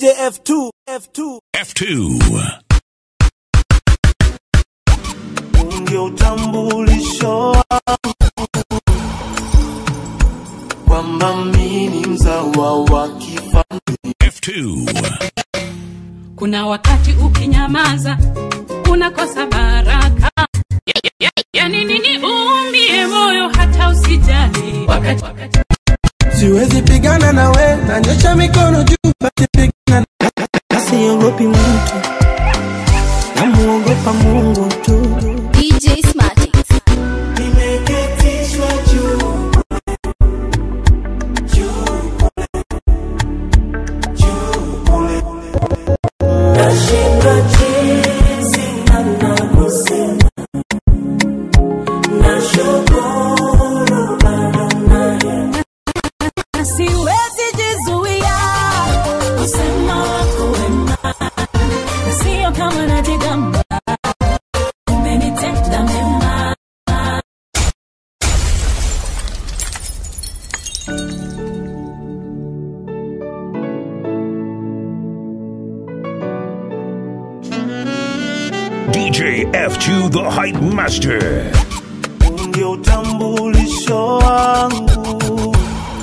DJ F2, F2. F2. ndio utambulisho wangu kwamba mimi ni mzawa wa kifalme. F2. Kuna wakati ukinyamaza unakosa baraka. Ya- ya- ya- Yani nini uumie moyo hata usijali wakati, wakati siwezi pigana nawe nanyosha mikono juu basi pigana na- siogopi mtu namuogopa mungu tu DJ Smartix. Nimeketishwa juu juu kule, juu kule. Nashindwa jinsi ninavyosema. Nashukuru bado naye. siwezi jizuia kusema wako wema, sio kama najigamba, umenitenda mema. DJ F2 the Hype Master. ndio utambulisho wangu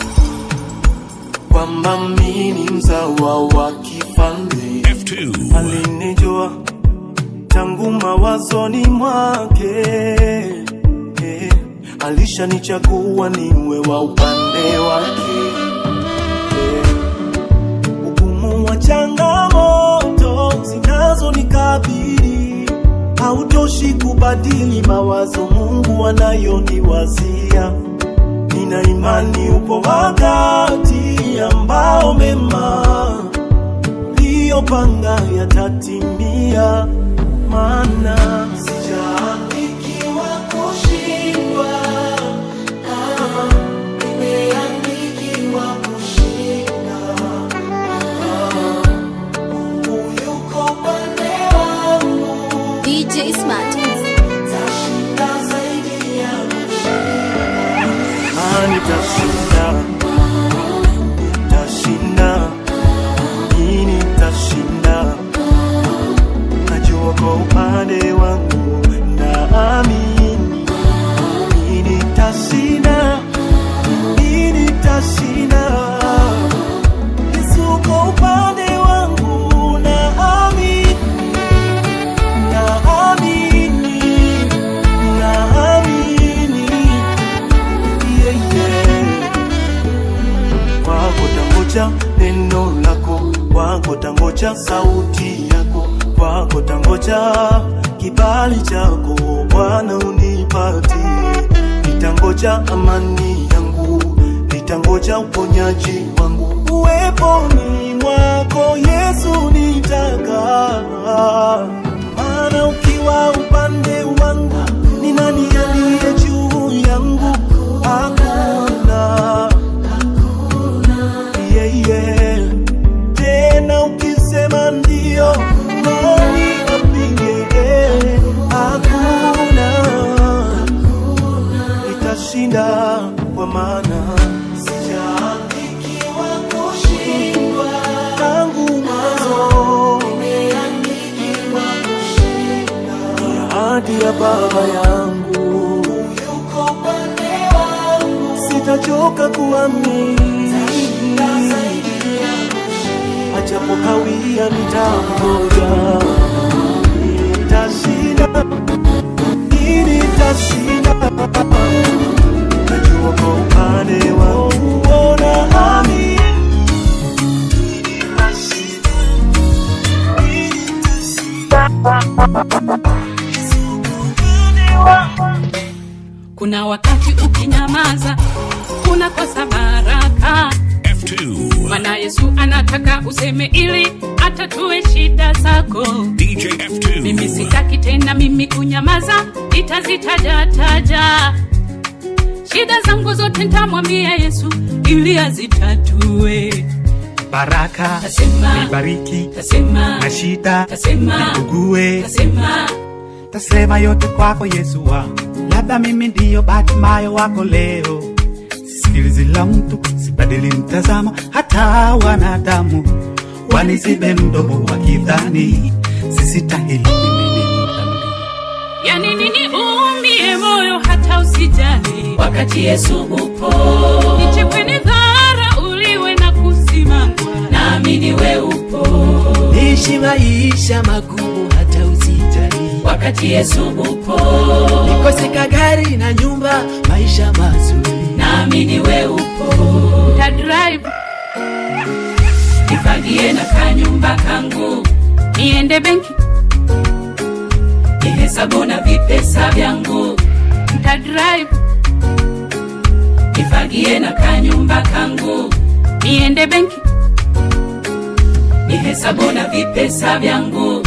kwamba mimi ni mzawa wa kifalme. F2. Alinijua tangu mawazoni mwake, eh, alishanichagua niwe wa upande wake. eh. Ugumu wa changamoto zinazonikabili hautoshi kubadili mawazo Mungu anayoniwazia. Nina imani upo wakati ambao mema uliyopanga yatatimia, maana sijaandikiwa kushindwa, ah, nimeandikiwa kushinda. Ah, Mungu yuko pande wangu, DJ Smartix. tashinda zaidi ya kushinda. Ah, nitashinda, nitashinda mimi nitashinda, najua kwa upande wangu naamini, mimi nitashinda, mimi nitashinda. Yesu kwa upande wangu naamini, naamini, naamini, yeah, yeah kwako tangoja neno lako, kwako tangoja sauti yako, kwako tangoja kibali chako Bwana unipatie. Nitangoja amani yangu, nitangoja uponyaji wangu, uweponi mwako Yesu nitakaa, maana ukiwa upande wangu, ni nani aliye juu yangu? Hakuna yeah, yeah. Tena ukisema ndio, nani apinge? Hakuna, nitashinda kwa maana sijaandikiwa kushindwa tangu mwanzo, nimeandikiwa kushinda. Ni ahadi ya Baba yangu, yuko pande wangu, sitachoka kuamini ajapokawia nitangoja, nitashinda, nitashinda. Najua kwa upande wangu ona ami Kuna wakati ukinyamaza unakosa baraka, F2. maana Yesu anataka useme ili atatue shida zako. DJ F2. Mimi sitaki tena mimi kunyamaza, nitazitaja taja shida zangu zote, nitamwambia Yesu ili azitatue. baraka Tasema, nibariki tasema, na shida tasema, ugue tasema, tasema yote kwako Yesu wangu, labda mimi ndiyo Batimayo wako leo. Sikilizi la mtu sibadili mtazamo, hata wanadamu wanizibe mdomo wakidhani sisitahili mimi ni dhambi. yani nini uumie moyo hata usijali wakati Yesu upo, nichekwe ni dhara uliwe na kusimangwa naamini we upo, niishi maisha magumu hata usijali wakati Yesu upo, nikoseka gari na nyumba maisha mazuri naamini we upo, ta drive nifagie na kanyumba kangu, niende benki nihesabu na vipesa vyangu, ta drive nifagie na kanyumba kangu, niende benki nihesabu na vipesa vyangu,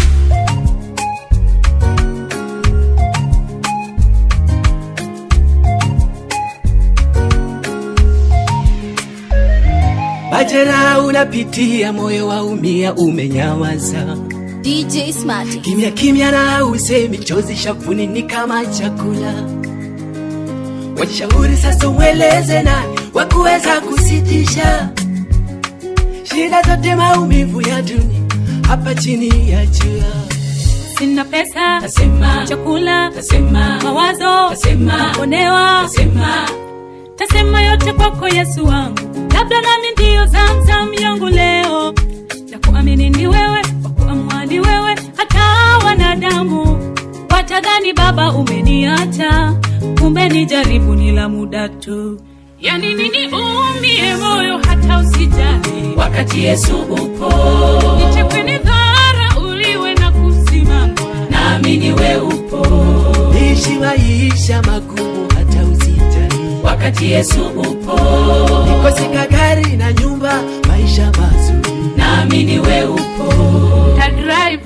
majeraha unapitia moyo waumia umenyawaza DJ Smarty. kimya kimya na usemi chozi shafuni ni kama chakula washauri sasa ueleze nani wakuweza kusitisha shida zote maumivu ya dunia hapa chini ya jua sina pesa nasema chakula nasema mawazo nasema onewa nasema tasema yote kwako yesu wangu labda nami ndiyo zamzam yangu leo na kuamini ni wewe wakuamua ni wewe hata wanadamu watadhani baba umeniacha kumbe ni jaribu ni la muda tu yani nini uumie moyo hata usijali wakati Yesu upo, nichekwe ni dhara uliwe na kusimangwa naamini we upo, niishi maisha magumu hata usijali wakati Yesu upo, nikoseka gari na nyumba maisha mazuri naamini we upo, ta drive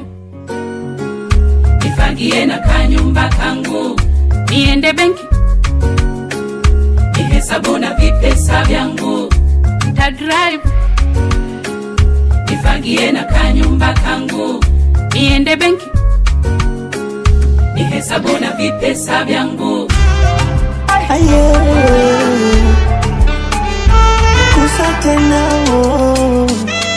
nifagie na kanyumba kangu, niende benki nihesabu na vipesa vyangu, ta drive nifagie na kanyumba kangu, niende benki nihesabu na vipesa vyangu, kusa tena oh.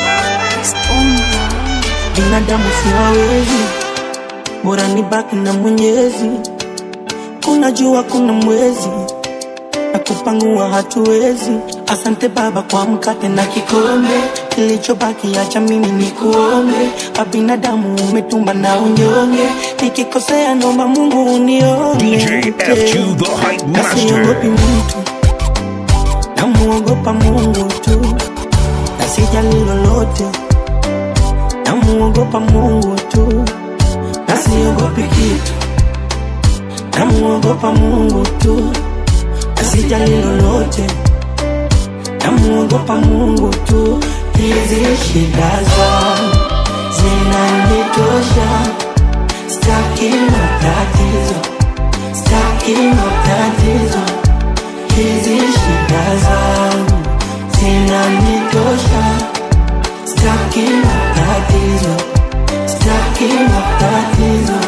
binadamu siwawezi bora ni baki na mwenyezi kuna jua kuna mwezi na kupangua hatuwezi asante baba kwa mkate na kikombe kilichobaki acha mimi ni kuombe kwa binadamu umetumba na unyonge nikikosea nomba mungu unione DJ F2 the Hype nasiogopi Master. mtu namuogopa mungu tu na sijali lolote namuogopa mungu tu na siogopi kitu namuogopa mungu tu na sijali lolote namuogopa mungu tu hizi shida zangu zinanitosha staki matatizo staki matatizo hizi shida zangu zinanitosha staki matatizo staki matatizo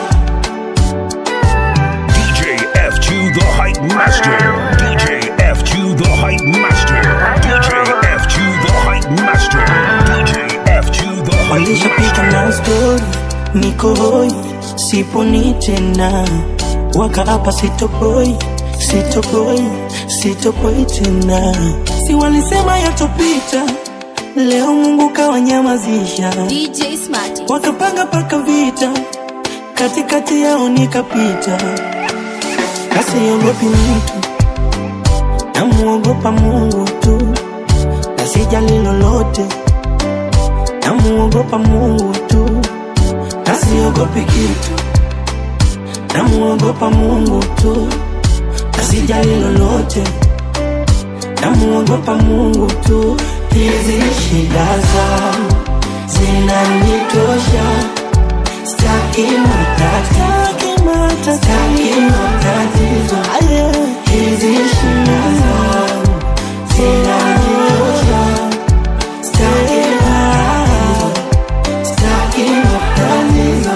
DJ F2 the Hype Master. DJ F2 the Hype Master. DJ F2 the Hype Master. DJ F2 the Hype walishapita Master. na stori niko hoi siponi tena wakaapa sitopoi sitopoi sitopoi tena si walisema yatopita leo mungu kawanyamazisha DJ Smarty. wakapanga paka vita katikati yao nikapita nasiogopi mtu namuogopa mungu tu na sijali lolote namuogopa mungu tu na siogopi kitu namuogopa mungu tu na sijali lolote namuogopa mungu tu hizi shida zangu zinanitosha staki matatizo staki matatizo hizi shida zangu zinanitosha staki matatizo staki matatizo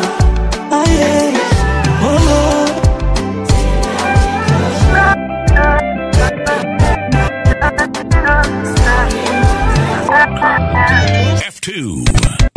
oh. F2.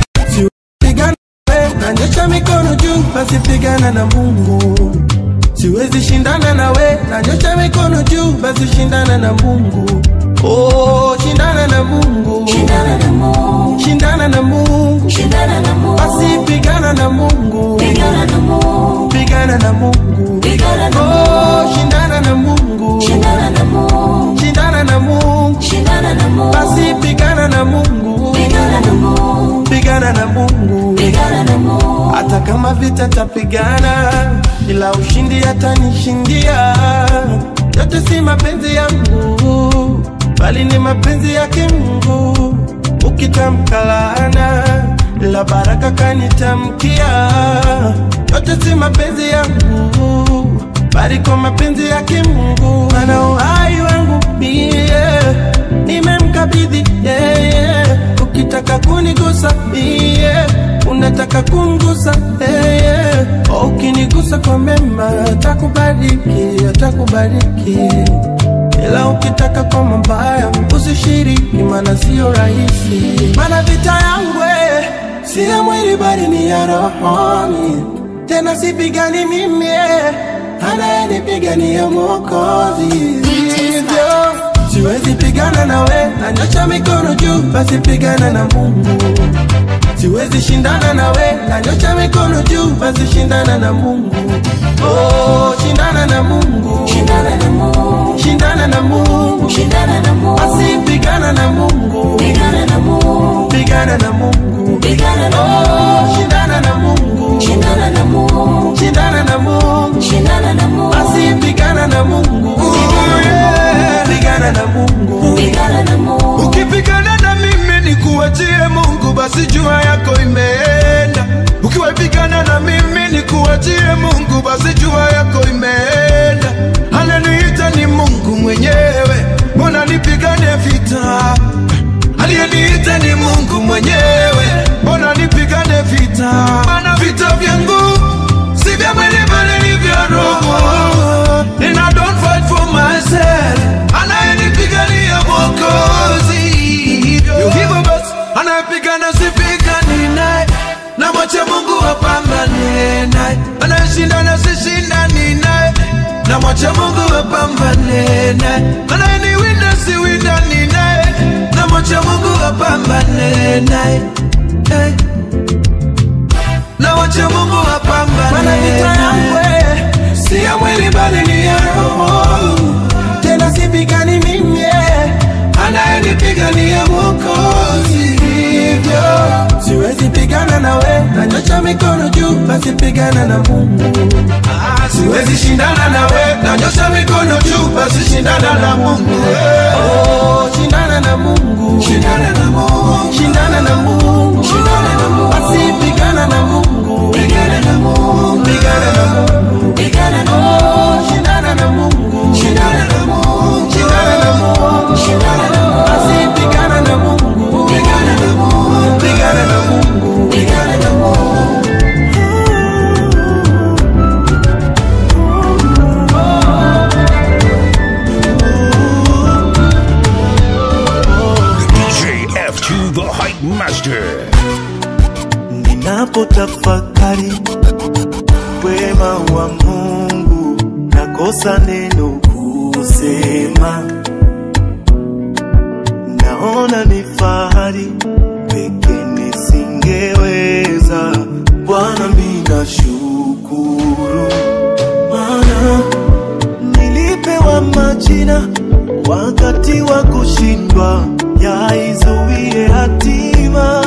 nanyosha mikono juu, basi pigana na Mungu. Siwezi shindana na we, nanyosha mikono juu, basi shindana na Mungu. Oh, shindana na Mungu, shindana na Mungu, shindana na Mungu, shindana na Mungu. Basi pigana na Mungu, pigana na Mungu, pigana na Mungu, pigana na Mungu. Oh, shindana na Mungu, shindana na Mungu, shindana na Mungu, shindana na Mungu. Basi pigana na Mungu, pigana na Mungu, pigana na Mungu, pigana na Mungu. Hata kama vita tapigana, ila ushindi atanishindia. Yote si mapenzi yangu, bali ni mapenzi yake Mungu. Ukitamka laana, la baraka kanitamkia. Yote si mapenzi yangu, bali kwa mapenzi yake Mungu. Ana uhai wangu mie, nimemkabidhi yeye. Ukitaka kunigusa mie, unataka kungusa yeye. Ukinigusa kwa mema, atakubariki, atakubariki ila ukitaka kwa mabaya usishiriki, maana sio rahisi. Maana vita yangu eh, si ya mwili bali ni ya rohoni, tena sipigani mimi, eh, anayenipigania Mwokozi. Hivyo siwezi pigana na we, nanyosha mikono juu, basi pigana na Mungu. Siwezi shindana na we, nanyosha mikono juu, basi shindana na Mungu. Oh, shindana na Mungu, shindana na Mungu, shindana na Mungu, shindana na Mungu. Basi pigana na Mungu, pigana na Mungu, pigana na Mungu, pigana na Mungu. Oh, shindana na Mungu, shindana na Mungu, shindana na Mungu, shindana na Mungu. Basi pigana na Mungu, pigana na Mungu, pigana na Mungu. ukipigana na mimi nikuachie mungu basi jua yako imeenda ukiwapigana na mimi nikuachie mungu basi jua yako imeenda ananiita ni mungu mwenyewe mbona nipigane vita aliyeniita ni mungu mwenyewe mbona nipigane vita mana vita vyangu si vya mwili bali ni vya roho and I don't fight for myself anayenipigania mwokozi Yo, hivyo basi anayepigana sipigani naye na mwache mungu apambane naye anayeshindana sishindani naye na mwache mungu apambane naye anayeniwinda siwindani naye na mwache mungu apambane naye hey. na mwache mungu apambane Maana vita yangu eh, si ya mwili bali ni ya roho, tena sipigani mimi, eh, anayenipigania Mwokozi. Hivyo siwezi pigana na we, nanyosha mikono juu, basi pigana na Mungu. Ah, siwezi shindana na we nanyosha mikono juu basi shindana na mungu Oh, shindana na Mungu, shindana na mungu shindana na Mungu, Shindana na Mungu. basi pigana na Mungu, pigana na mungu pigana na Mungu, pigana na oh, shindana na Mungu, shindana na mungu shindana na Mungu, shindana na mungu basi pigana na Mungu, pigana na mungu pigana na Mungu. pigana na mungu DJ F2 the Hype Master. Ninapotafakari wema wa Mungu, nakosa neno kusema. Naona ni fahari peke nisingeweza. Bwana, mimi nashukuru, maana nilipewa majina wakati wa kushindwa, yaizuie hatima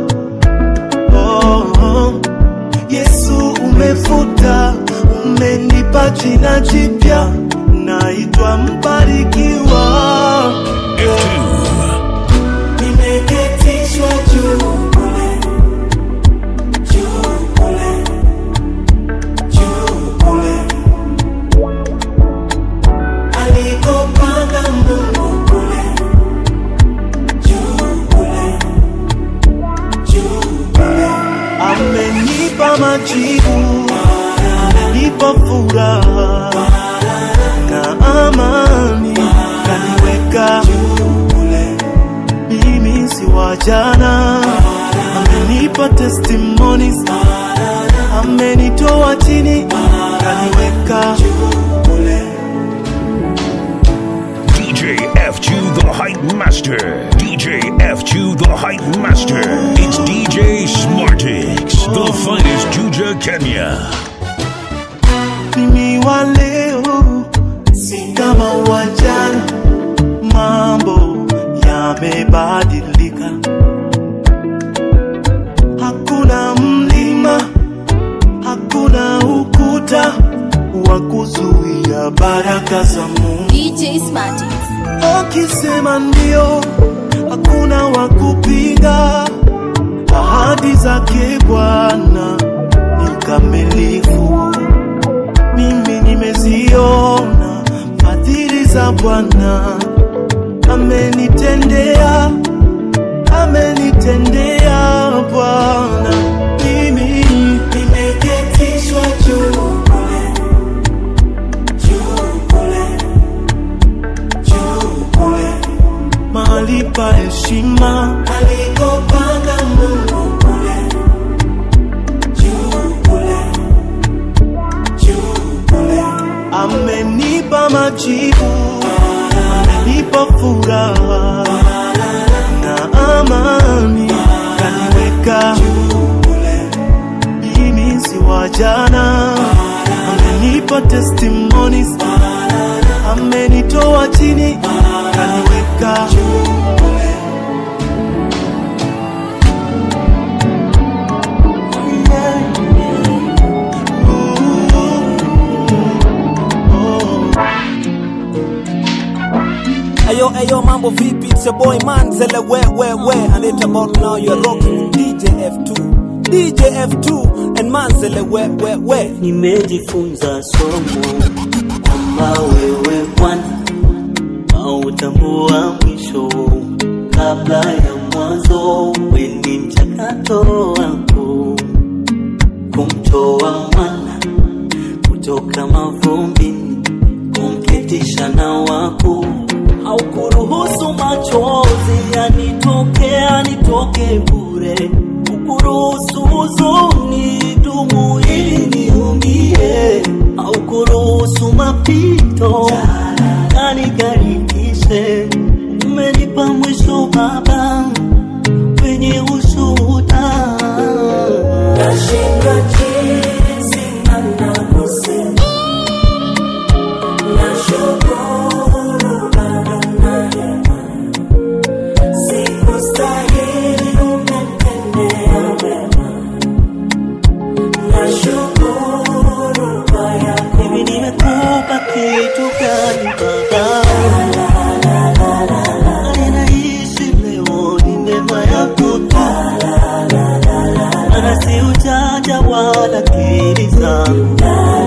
oh, oh. Yesu umefuta, umenipa jina jipya, naitwa mbarikiwa. Nimeketishwa juu kule, juu kule, juu kule, alikopanga Mungu kule, juu kule, juu kule amenipa majibu, amenipa furaha na amani, kaniweka kule, mimi si wa jana, amenipa testimonies amenitoa chini kaniweka DJ F2 the Hype Master. DJ F2 the Hype Master. It's DJ Smartix, the finest Juja Kenya. mimi wa leo si kama wa jana, mambo yamebadilika. Hakuna mlima, hakuna ukuta wa kuzuia baraka za Mungu. DJ Smarty. Akisema ndio, hakuna wa kupinga. Ahadi zake Bwana ni kamilifu mimi nimeziona fadhili za Bwana, amenitendea, amenitendea Bwana. Mimi nimeketishwa juu kule, juu kule, juu kule, mahali pa heshima alikopanga Mungu kule, juu kule juu kule. Amenipa majibu, amenipa furaha na amani, kaniweka mimi si wa jana, amenipa testimonies, amenitoa chini, kaniweka Ayo, ayo, mambo vipi? It's your boy Manzele, where, where, where? And it's about now you're rocking with DJ F2. DJ F2 and Manzele, where, where, where? nimejifunza somo kwamba wewe Bwana hautambua mwisho kabla ya mwanzo. Weni mchakato wako kumtoa mwana kutoka mavumbini, kumketisha na wako haukuruhusu machozi yanitoke yanitoke bure, ukuruhusu huzuni dumu ili niumie, haukuruhusu mapito yanigarikishe. Umenipa mwisho Baba wenye ushuhuda, nashindwa jinsi nanavyosema nashukuru bado naema, sikustahili umetendea wema, nashukuru kwa yako. Hivi nimekupa kitu gani Baba? Ninaishi leo ni neema yako tu, maana si ujanja wala akili zangu.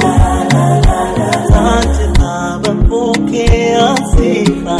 Asante Baba, pokea sifa.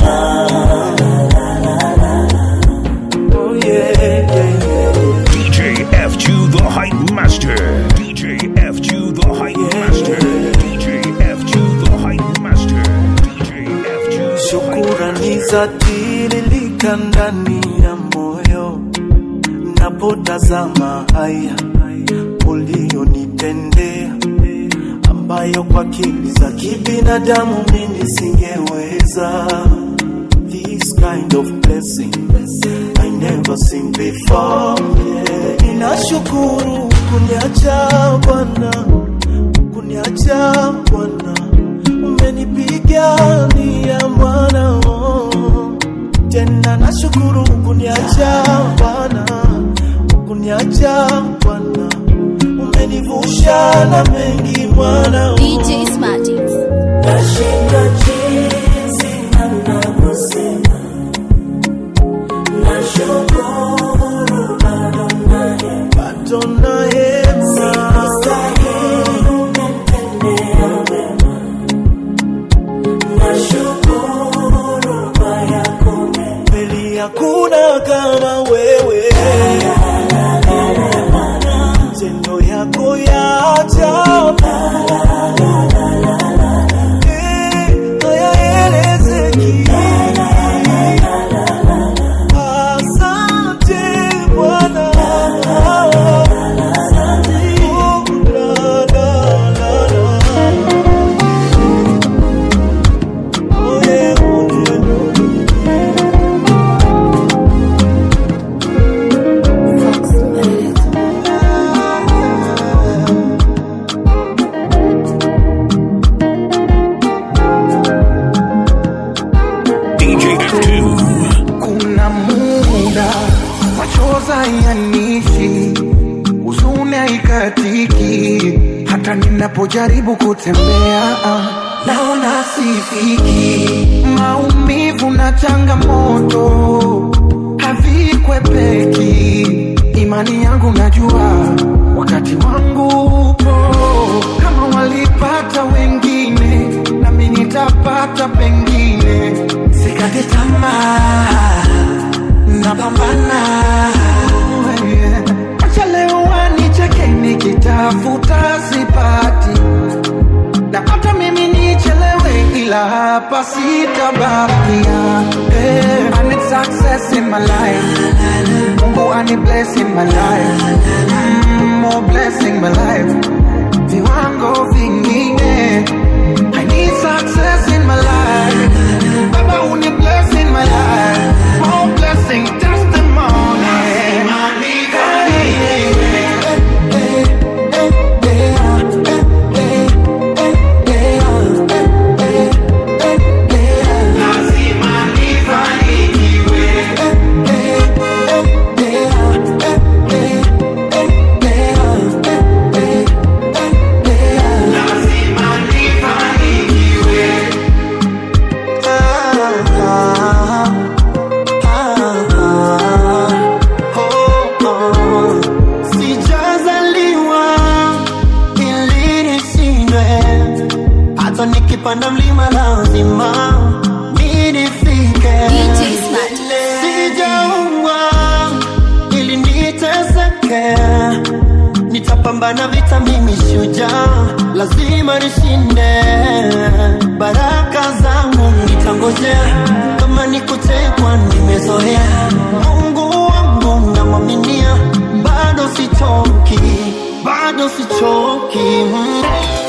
Oh yeah, yeah, yeah. DJ F2 the Hype Master. DJ F2 the Hype Master. DJ F2 the Hype Master. DJ F2 the Hype Shukurani za tiririka ndani ya moyo napotazama haya uliyonitendea, ambayo kwa akili za kibinadamu mimi singeweza. This kind of blessing I never seen before. Yeah. Ninashukuru kuniacha Bwana, kuniacha Bwana, umenipigania Bwana, oh. tena nashukuru kuniacha Bwana, kuniacha Bwana, umenivusha na mengi Bwana, oh. DJ Smarty. Nashinda jinsi nanavyosema, nashukuru bado naema, bado naema, sikustahili umetendea wema, nashukuru kwa yako mema, kweli hakuna kama wewe, matendo yako ya ajabu Eh, hayaelezeki. Asante Bwana. ninapojaribu kutembea naona sifiki. Maumivu na changamoto havikwepeki. Imani yangu najua wakati wangu upo. Kama walipata wengine, nami nitapata pengine. Sikate tamaa, napambana. Yeah. Acha leo wanicheke nikitafuta sipati na hata mimi nichelewe, ila hapa sitabakia. Hey, I need success in my life. Mungu ani bless in my life. Mm, more blessing my life. Viwango vingine. I need success in my life. Baba uni bless in my life. More blessing testimony. Hey, hey, hey. Sijazaliwa ili nishindwe, hata nikipanda mlima lazima mi nifike. Sijaumbwa ili niteseke, nitapambana vita, mimi shujaa, lazima nishinde. Baraka zangu nitangojea, kama nikutekwa nimezoea. Mungu wangu namwaminia, bado sichoki, bado sichoki. Mm.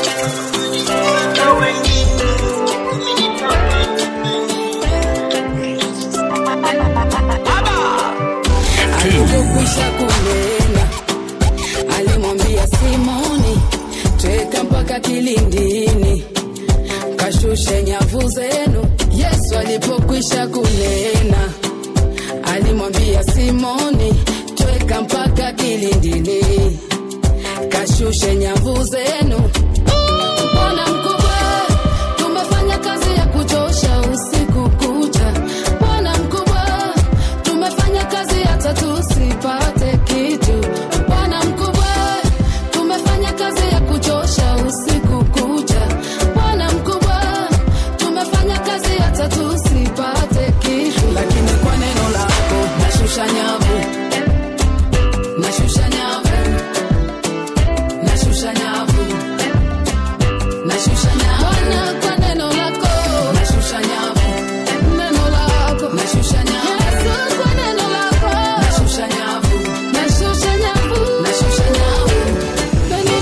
alipokwisha kunena alimwambia simoni tweka mpaka kilindini kashushe nyavu zenu yesu alipokwisha kunena alimwambia simoni tweka mpaka kilindini kashushe nyavu zenu bwana mkubwa tumefanya kazi ya kuchosha usiku kucha bwana mkubwa tumefanya kazi hata tusipate kitu bwana mkubwa tumefanya kazi ya kuchosha usiku kucha bwana mkubwa tumefanya kazi hata tusipate kitu lakini kwa neno lako nashusha nyavu nashusha nyavu nashusha nyavu nashusha nyavu Bwana, kwa neno lako nashusha nyavu neno lako nashusha nyavu Yesu kwa neno lako nashusha nyavu nashusha nyavu nashusha nyavu neno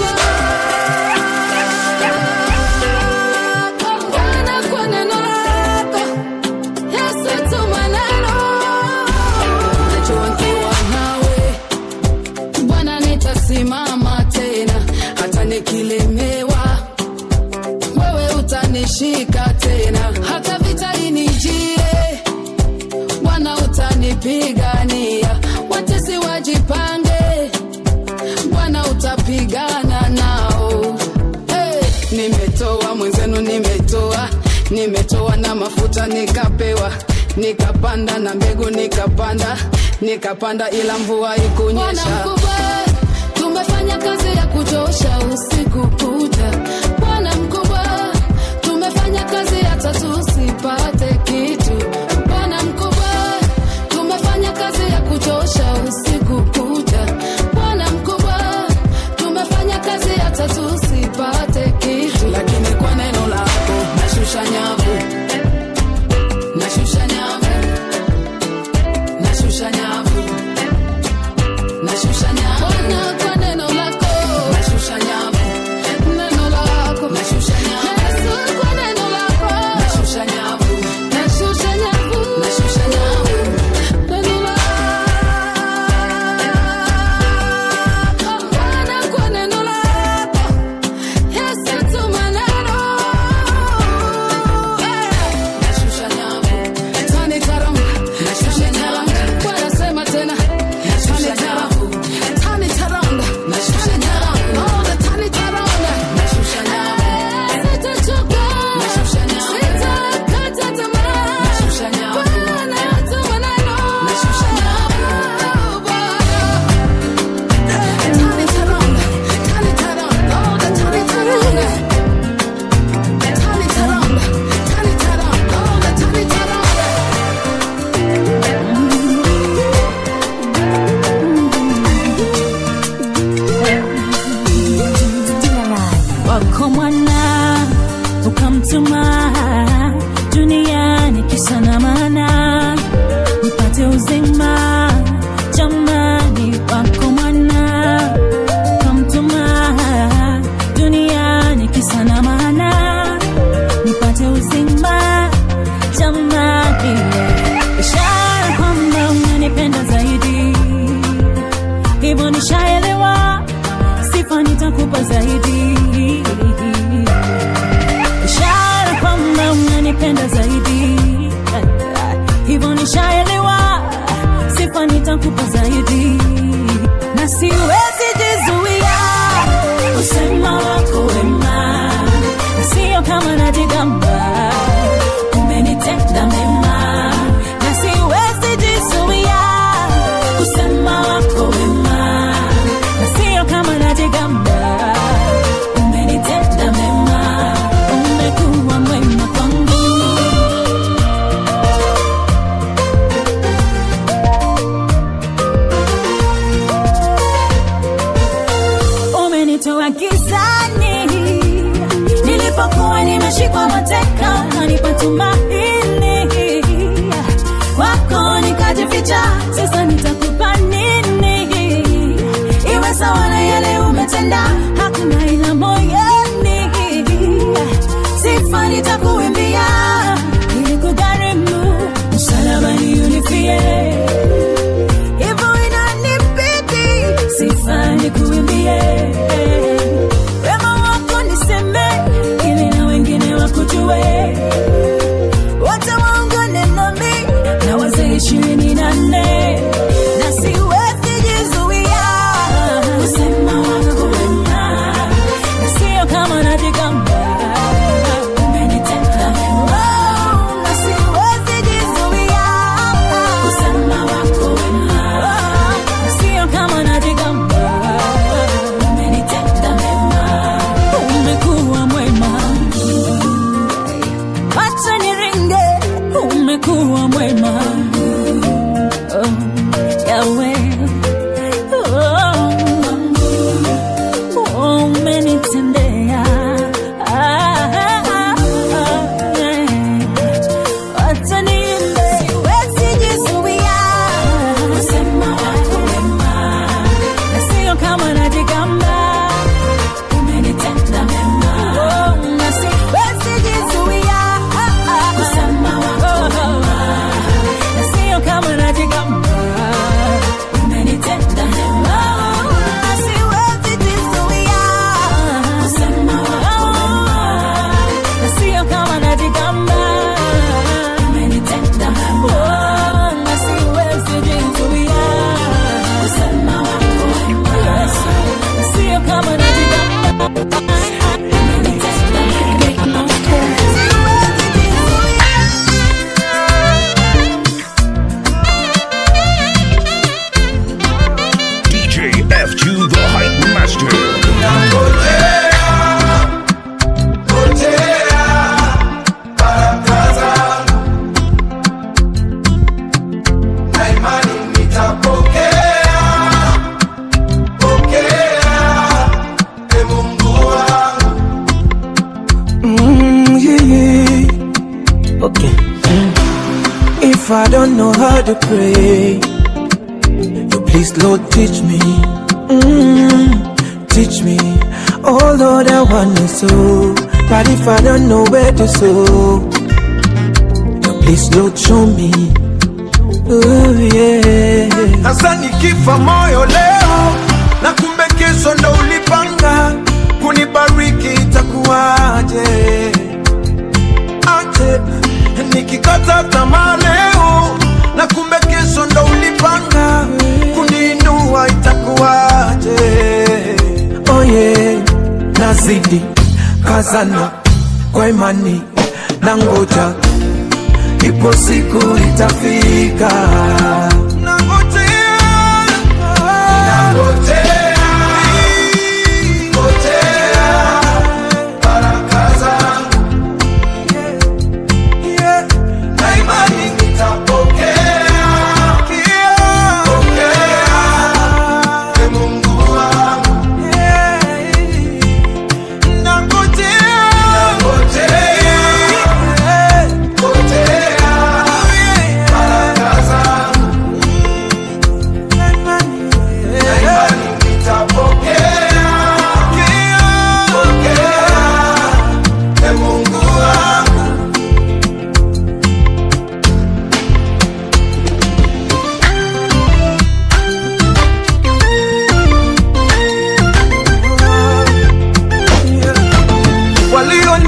lako Bwana kwa neno lako Yesu tuma neno najua nikiwa nawe Bwana nitasimama tena hata nikilemewa wewe utanishika tena hata vita inijie bwana utanipigania watesi wajipange bwana utapigana nao hey, nimetoa mwenzenu nimetoa nimetoa na mafuta nikapewa nikapanda na mbegu nikapanda nikapanda ila mvua ikunyesha tumefanya kazi ya kuchosha usiku kucha bwana mkubwa tumefanya kazi hata tusipate kitu bwana mkubwa tumefanya kazi ya kuchosha usiku kucha bwana mkubwa tumefanya kazi hata tusipate kitu lakini kwa neno lako nashusha nyavu nashusha nyavu nashusha nyavu nashusha nyavu nishaelewa sifa nitakupa zaidi ishara kwamba unanipenda zaidi hivyo nishaelewa sifa nitakupa zaidi na siwezi jizuia usema wako wema na sio kama najigamba umenitenda mema na siwezi jizuia usema wako wema na sio kama najigamba umenitenda mema umekuwa mwema kwangu umenitoa gizani nilipokuwa nimeshikwa mateka kanipa tumaini wako nikajificha sasa nitakupa nini iwe sawa na yale umetenda hakuna ila moyoni sifa nitakuimbia ili kugharimu msalabani unifie hivyo inanibidi sifa nikuimbie wema wako niseme ili na wengine wakujue wote waungane nami na wazee ishirini na nne na siwezi jizuia kusema wako wema na sio kama najigamba umenitenda mema na siwezi jizuia kusema wako wema na sio kama najigamba umenitenda mema umekuwa mwema acha niringe umekuwa mwema oh, yawe oh, umenitendea ah, ah, ah, eh. Acha niimbe. Siwezi jizuia kusema wako wema, na sio kama najigamba umenitenda mema. Oh, na siwezi jizuia kusema wako wema, na sio kama najigamba umenitenda mema. Na siwezi jizuia kusema wako wema, na sio kama najigamba umenitenda mema. Oh, na siwezi jizuia kusema wako wema, Yesu, na sio kama najigamba DJ F2 the Hype Master. Mm, yeah, yeah. Okay. Mm. If I don't know how to pray, you please, Lord, teach me. Mm, teach me. Oh, Lord, I want to sow. But if I don't know where to sow, you please, Lord, show me. Oh, yeah. Sasa nikifa moyo leo na kumbe kesho ndo ulipanga kunibariki itakuwaje? Aje nikikata tamaa leo na kumbe kesho ndo ulipanga kuniinua itakuwaje? Oh yeah, nazidi kazana kwa imani na ngoja, ipo siku itafika.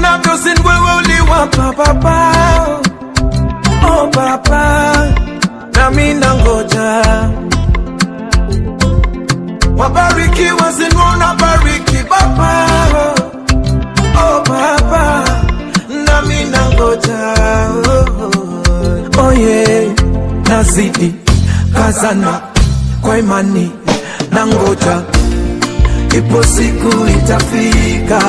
navyo sin wewe uliwapa baba oh baba nami nangoja wabarikiwa sinona bariki baba oh baba nami nangoja oh, oh yeah. nazidi kazana kwa imani nangoja ipo siku itafika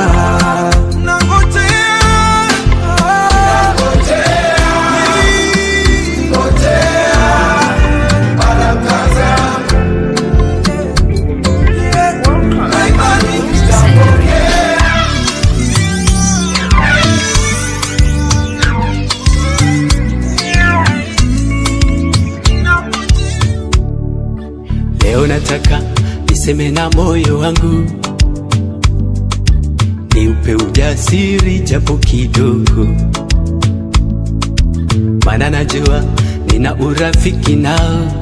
Leo nataka niseme na moyo wangu, niupe ujasiri japo kidogo, maana najua nina urafiki nao,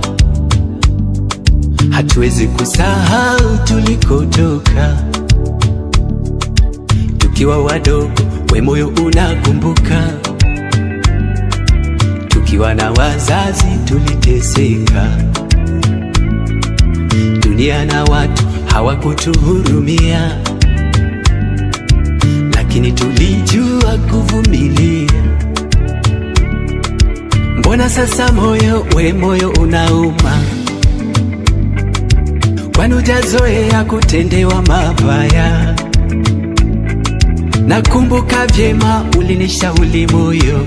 hatuwezi kusahau tulikotoka tukiwa wadogo, we moyo unakumbuka, tukiwa na wazazi tuliteseka dunia na watu hawakutuhurumia, lakini tulijua kuvumilia. Mbona sasa moyo we moyo unauma? Kwani hujazoea kutendewa mabaya? Nakumbuka vyema ulinishauri moyo,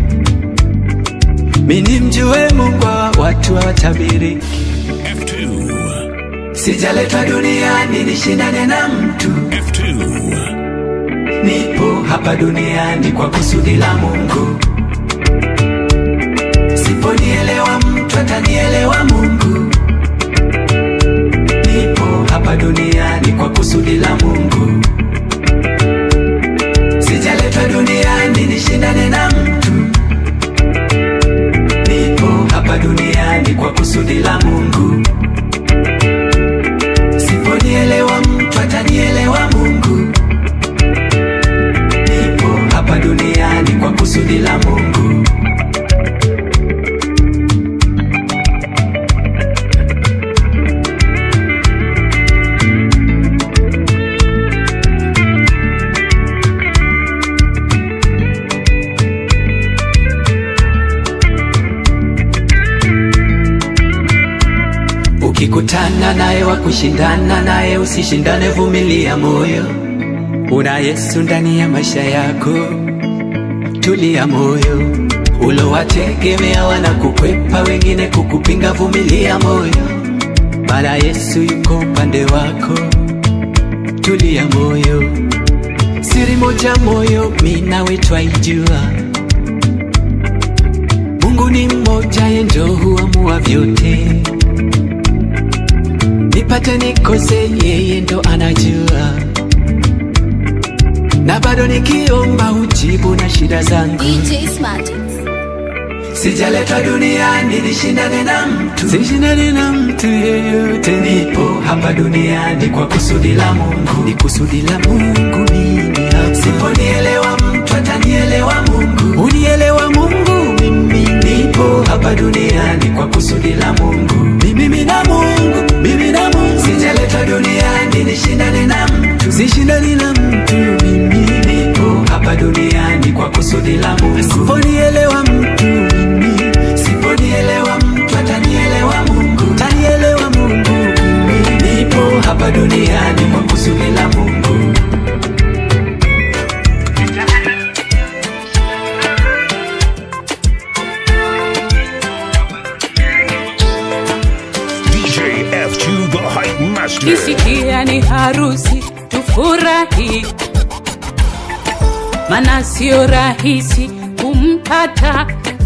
mimi mjue Mungu wa watu hawatabiriki Sijaletwa duniani nishindane na mtu. Nipo hapa duniani kwa kusudi la Mungu. Siponielewa mtu atanielewa Mungu. Nipo hapa duniani kwa kusudi la Mungu. Sijaletwa duniani nishindane na mtu. Nipo hapa duniani kwa kusudi la Mungu. Siponielewa mtu atanielewa Mungu. Nipo hapa duniani kwa kusudi la Mungu. Ukikutana naye wa kushindana naye, usishindane, vumilia moyo. Una Yesu ndani ya maisha yako, tulia moyo. Ulowategemea wanakukwepa, wengine kukupinga, vumilia moyo, maana Yesu yuko upande wako, tulia moyo. Siri moja moyo, mimi nawe twaijua, Mungu ni mmoja, yeye ndio huamua vyote nipate nikose, yeye ndo anajua, na bado nikiomba hujibu na shida zangu. DJ Smarty. Sijaletwa duniani nishindane na mtu, sishindane na mtu yeyote. Nipo hapa duniani kwa kusudi la Mungu, ni kusudi la Mungu mimi hapa. Siponielewa mtu atanielewa Mungu, unielewa Mungu mimi. Nipo hapa duniani kwa kusudi la Mungu, ni mimi na Mungu, mimi na Mungu. Sijaletwa duniani nishindane na mtu, sishindani na mtu mimi. Nipo hapa duniani kwa kusudi la Mungu, siponielewa mtu mimi, siponielewa mtu atanielewa Mungu, tanielewa Mungu mimi. Nipo hapa duniani kwa kusudi la Mungu. DJ F2 the Hype Master. kisikia ni harusi tufurahi, mana sio rahisi kumpata.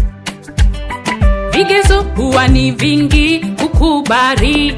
Vigezo huwa ni vingi kukubali,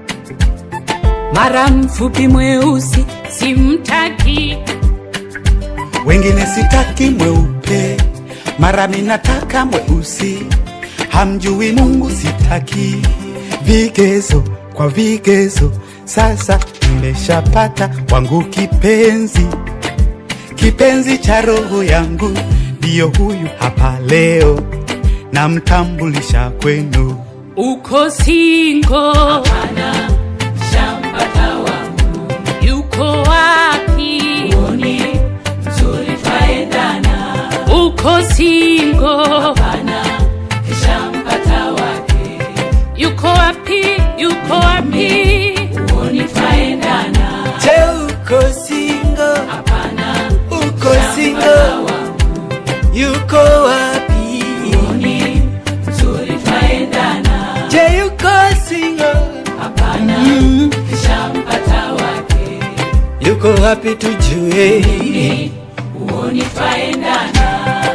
mara mfupi mweusi simtaki, wengine sitaki mweupe, mara minataka mweusi, hamjui Mungu sitaki vigezo kwa vigezo, sasa nimeshapata wangu kipenzi, kipenzi cha roho yangu, ndiyo huyu hapa leo, namtambulisha kwenu. uko singo hapana shampata wangu yuko wapi uoni mzuri twaendana uko singo hapana shampata wake yuko wapi yuko wapi uoni twaendana Je, uko single? hapana Uko single? Yuko wapi? uoni mzuri twaendana Je, yuko single? hapana Mm. shampata wake Yuko wapi tujue? uoni twaendana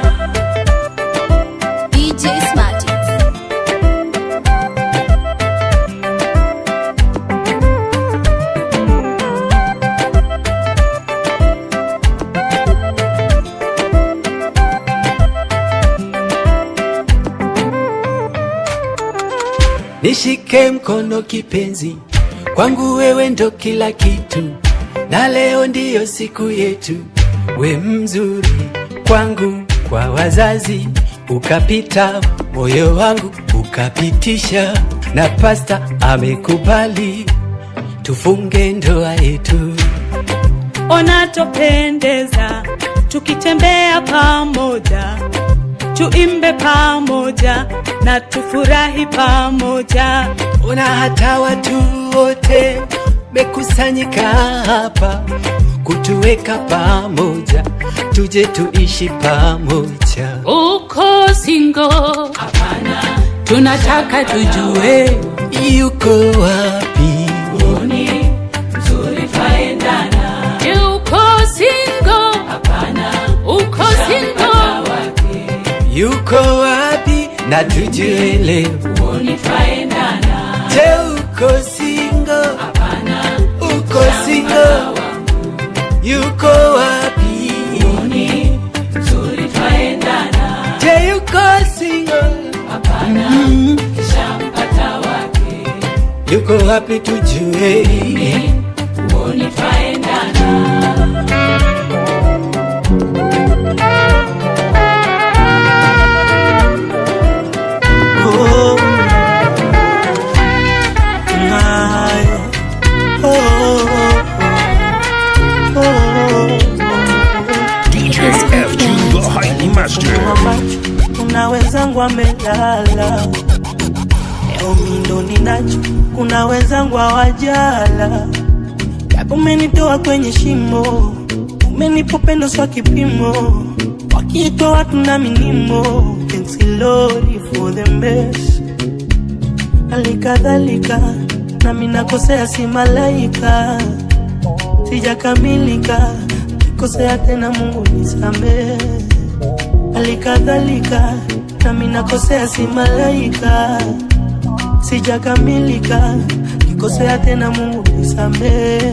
DJ Smarty. Nishike mkono kipenzi, kwangu wewe ndo kila kitu, na leo ndiyo siku yetu. We mzuri kwangu, kwa wazazi ukapita, moyo wangu ukapitisha, na pasta amekubali tufunge ndoa yetu. ona topendeza tukitembea pamoja tuimbe pamoja na tufurahi pamoja Ona hata watu wote mekusanyika hapa kutuweka pamoja, tuje tuishi pamoja. uko singo hapana tunataka tujue Yuko wapi? uoni mzuri twaendana uko singo hapana uko singo wake Yuko wapi? Na tujue leo. uoni twaendana Je, uko single? hapana Uko single? Yuko wapi? uoni mzuri twaendana Je, yuko single? hapana Mm. shampata wake Yuko wapi tujue? uoni twaendana Oh, my. Oh, oh, oh, DJ F2 the Hype Master. macho kuna wenzangu amelala leo mindo ninacho kuna wenzangu hawajala japo umenitoa kwenye shimo umenipa upendo swa kipimo wakiitwa watu na minimo Thanks Lord for the best halikadhalika nami nakosea si malaika sijakamilika kikosea tena mungu nisamehe halikadhalika nami nakosea si malaika sijakamilika kikosea tena mungu nisamehe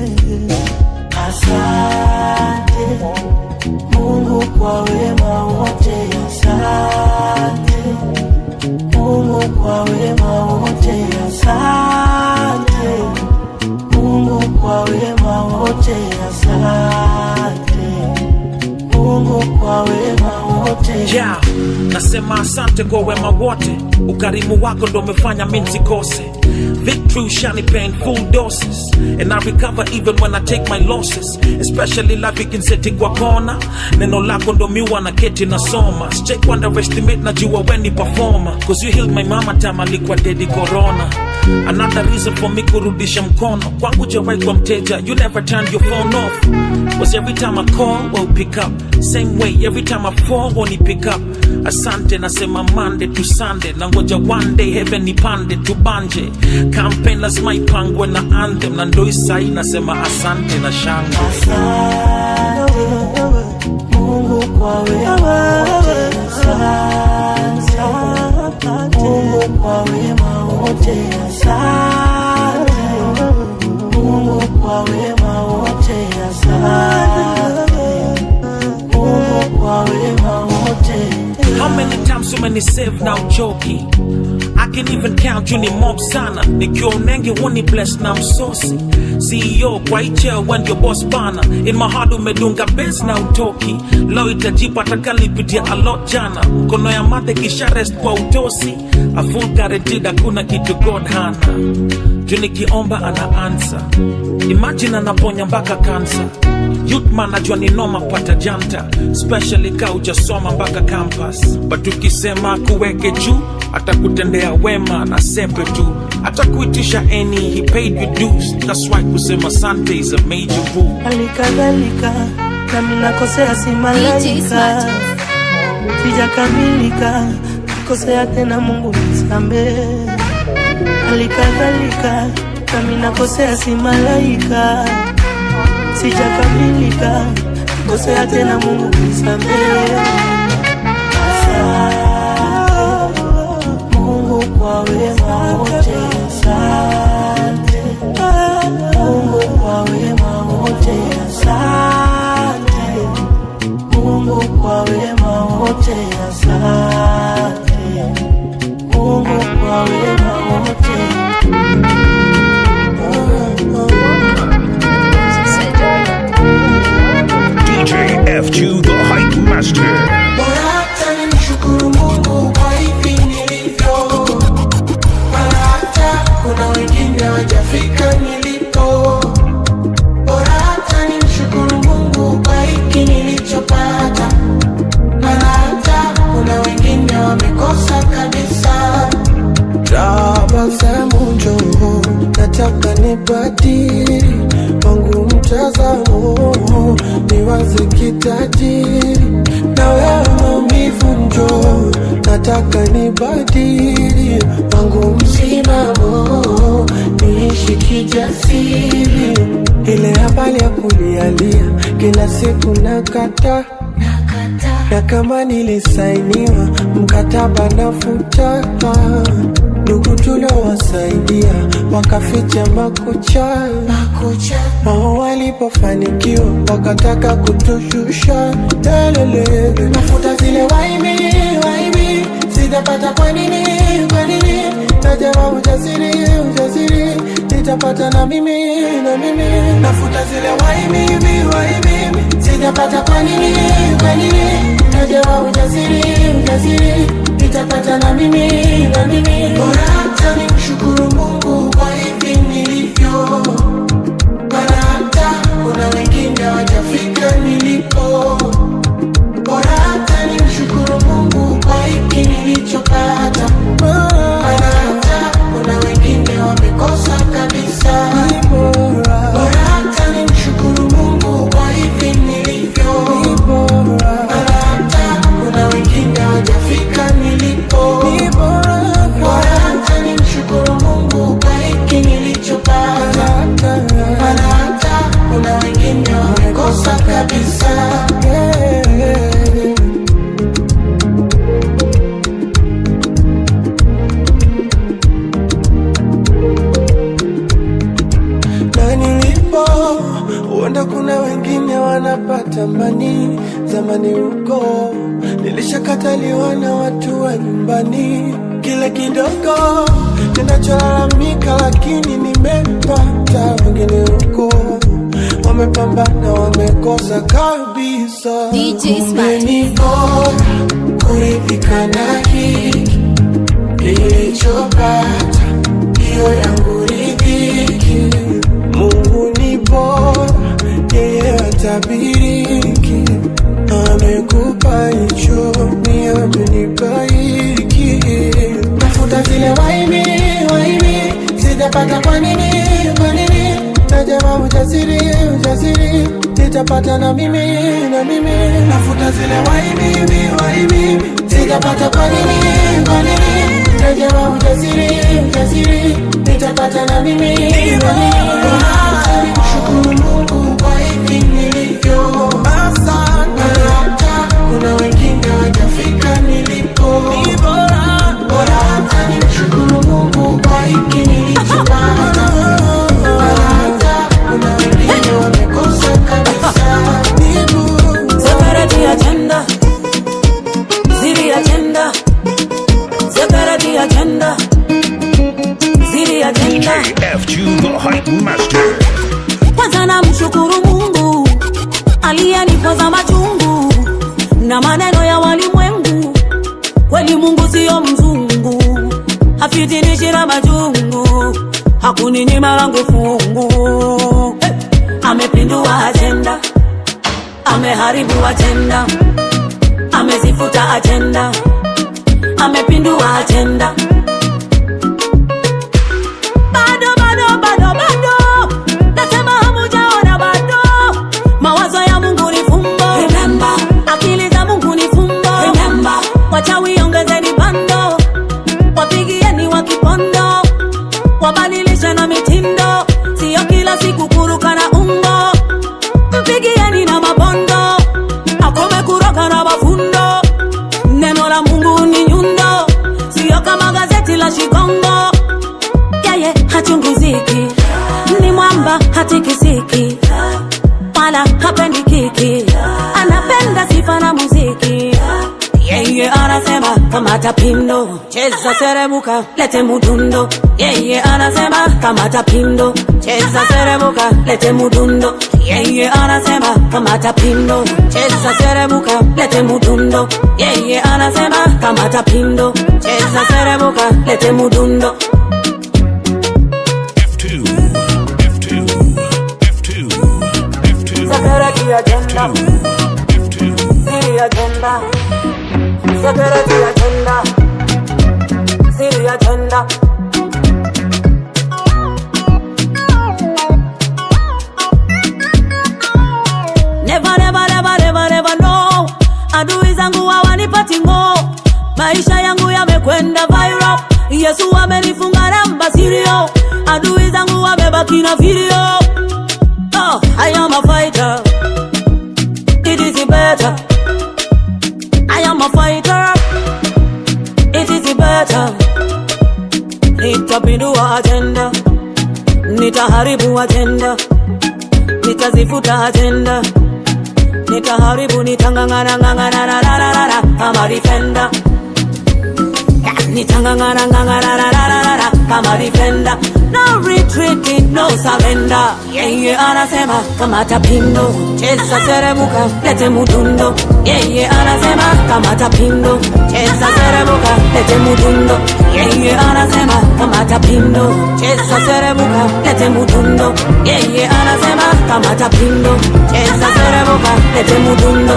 asante mungu kwa wema wote asante mungu kwa wema wote asante mungu kwa wema wote asante mungu kwa wema wote yeah. nasema asante kwa wema wote ukarimu wako ndo umefanya mi nsikose victory ushanipa in full doses and i recover even when i take my losses especially life ikinseti kwa kona neno lako ndo miwa na keti nasoma sijai underestimate najua weni performer cause you healed my mama time alikuwa dedi corona another reason for me kurudisha mkono kwangu jawai kwa mteja you never turned your phone off was every time I call well pick up same way every time I fall won't you pick up asante nasema Monday to Sunday na ngoja one day heaven nipande tubanje campaign lazima ipangwe na anthem na ndo isai nasema asante na shangwe Mungu kwa wema wote asante. Mungu kwa wema wote asante. Mungu kwa wema wote asante. Mungu kwa wema wote How many times so many save now joking? I can even count you ni mob sana nikiwa unenge huni bless na msosi ceo kwa icheo when your boss bana in my heart umedunga bes na utoki leo itajipa takalipitia alot jana mkono ya mate kisha rest kwa utosi a full guaranteed hakuna kitu god hana juu nikiomba ana ansa imagine anaponya mpaka kansa Youthman najua ni noma pata janta especially ka ujasoma mpaka campus but ukisema kuweke juu atakutendea wema na sepe tu atakuitisha any he paid you dues that's why kusema sante is a major rule halikadhalika nami nakosea si malaika sijakamilika kosea tena mungu nisamehe halikadhalika nami nakosea si malaika sijakamilika kosea tena mungu nisamehe Asante, mungu kwa wema wote asante mungu kwa wema wote asante mungu kwa wema wote asante mungu kwa wema wote DJ F2 the Hype Master. Bora hata nimshukuru Mungu kwa hivi nilivyo, maana hata kuna wengine wajafika nilipo. Bora hata nimshukuru Mungu kwa hiki nilichopata, maana hata kuna wengine wamekosa kabisa. tabasamu njoo, nataka nibadili wangu mtazamo, niwaze kitajiri na wewe maumivu njoo, nataka nibadili wangu msimamo, niishi kijasiri, ile habari ya kulialia kila siku nakata na kama nilisainiwa mkataba nafuta ndugu tuliowasaidia wakaficha makucha wao walipofanikiwa wakataka kutushusha lelele Nafuta zile waibi, waibi, sitapata kwa nini, kwa nini? najama ujasiri ujasiri nitapata na mimi na mimi Nafuta zile waibi, waibi, sitapata kwa nini, kwa nini? Najua ujasiri, ujasiri, nitapata na mimi, na mimi. Bora hata nimshukuru Mungu kwa hivi nilivyo, maana hata kuna wengine hawajafika nilipo. Bora hata nimshukuru Mungu kwa hiki nilichopata, maana hata kuna wengine wamekosa kabisa. Bora hata nimshukuru Mungu kwa hivi nilivyo, maana hata kuna wengine hawajafika nilipo. Bora hata nimshukuru Mungu kwa hiki nilichopata, maana hata kuna wengine wamekosa kabisa. na nilipo huenda kuna wengine wanapata mani zamani huko nilishakataliwa na watu wa nyumbani kile kidogo ninacholalamika lakini nimepata wengine huko wamepambana wamekosa kabisa DJ Kumbe Smart. ni bora kuridhika na hiki nilichopata, hiyo yangu ridhiki. Mungu ni bora, yeye hatabiriki. Amekupa hicho, ni amenipa hiki. Nafuta zile waibi, waibi, sitapata kwa nini, kwa nini? Najama ujasiri, ujasiri, nitapata na mimi, na mimi. Nafuta zile waibi, waibi, sitapata kwa nini, kwa nini? Najua ujasiri, ujasiri, nitapata na mimi, na mimi. Bora hata nimshukuru Mungu kwa hivi nilivyo. Maana hata kuna wengine hawajafika nilipo. Bora hata nimshukuru Mungu kwa hiki nilichopata. Maana hata kuna wengine wamekosa kabisa. Separate agenda. Ziri agenda. Separate agenda. namshukuru mungu aliyenipoza machungu na maneno ya walimwengu kweli mungu siyo mzungu hafitinishira majungu hakuninyima langu fungu hey! amepindua ajenda ameharibu ajenda amezifuta ajenda amepindua ajenda bado bado bado bado nasema hamujaona bado mawazo ya mungu ni fumbo Remember. akili za mungu ni fumbo Remember. wachawi ongezeni bando wapigieni wa kipondo wabadilishe na mitindo siyo kila siku kuruka na umbo mpigieni na mabondo akome kuroka na mafundo neno la mungu ni nyundo siyo kama gazeti la shikongo yeye hachunguziki ni mwamba hatikisiki wala hapendi kiki anapenda sifa na muziki yeye anasema kamata pindo cheza seremuka lete mudundo yeye anasema kamata pindo cheza seremuka lete mudundo yeye anasema kamata pindo cheza seremuka lete mudundo yeye anasema kamata pindo cheza seremuka lete mudundo Security agenda. City agenda. Security agenda. City agenda. Never, never, never, never, never, no. Adui zangu hawanipati ngo, maisha yangu yamekwenda viral. Yesu amenifunga namba sirio, adui zangu wamebaki na video. Oh, I am a fighter. It is better. I am a fighter. It is better. Nitapindua agenda, nitaharibu agenda, nitazifuta agenda, nitaharibu, nitangangana ngangana ra ra ra ra ra kama defender. Nitangangana ngangana ra ra ra ra ra kama defender. No retreat, no surrender. Yeye anasema kamata pindo, cheza seremuka, lete mudundo. Yeye anasema kamata pindo, cheza seremuka, lete mudundo. Yeye anasema kamata pindo, cheza seremuka, lete mudundo. Yeye anasema kamata pindo, cheza seremuka, lete mudundo.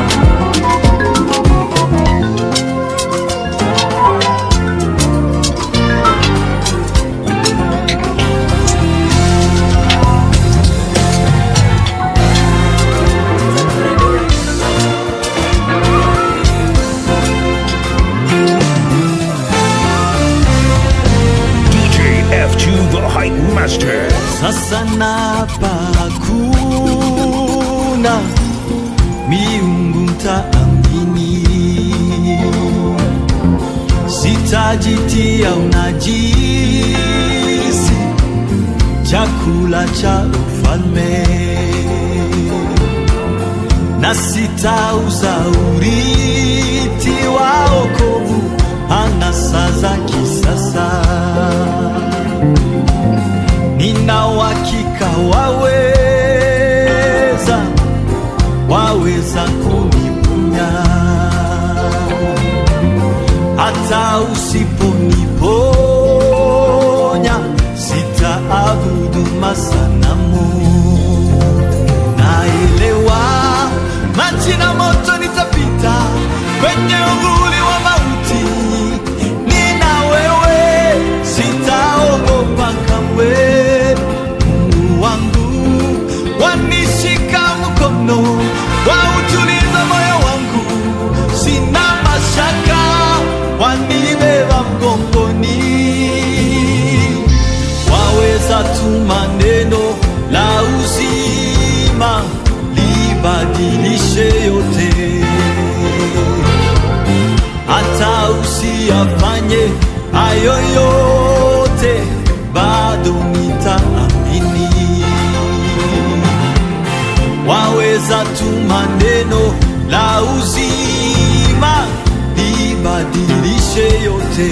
DJ F2 the Hype Master. Sasa napa hakuna miungu mtaamini, sitajitia unajisi, chakula cha ufalme na sitauza uriti wa okovu anasa za kisasa nina uhakika waweza, waweza kuniponya hata usiponiponya, sitaabudu masanamu. Naelewa maji na moto nitapita kwenye uvuli wa mauti, nina wewe, sitaogopa kamwe. Mungu wangu wanishika mkono, wautuliza moyo wangu, sina mashaka, wanibeba mgongoni, waweza tuma neno la uzima libadilishe yote hata usiyafanye hayo yote, bado nitaamini. Waweza tuma neno la uzima libadilishe yote,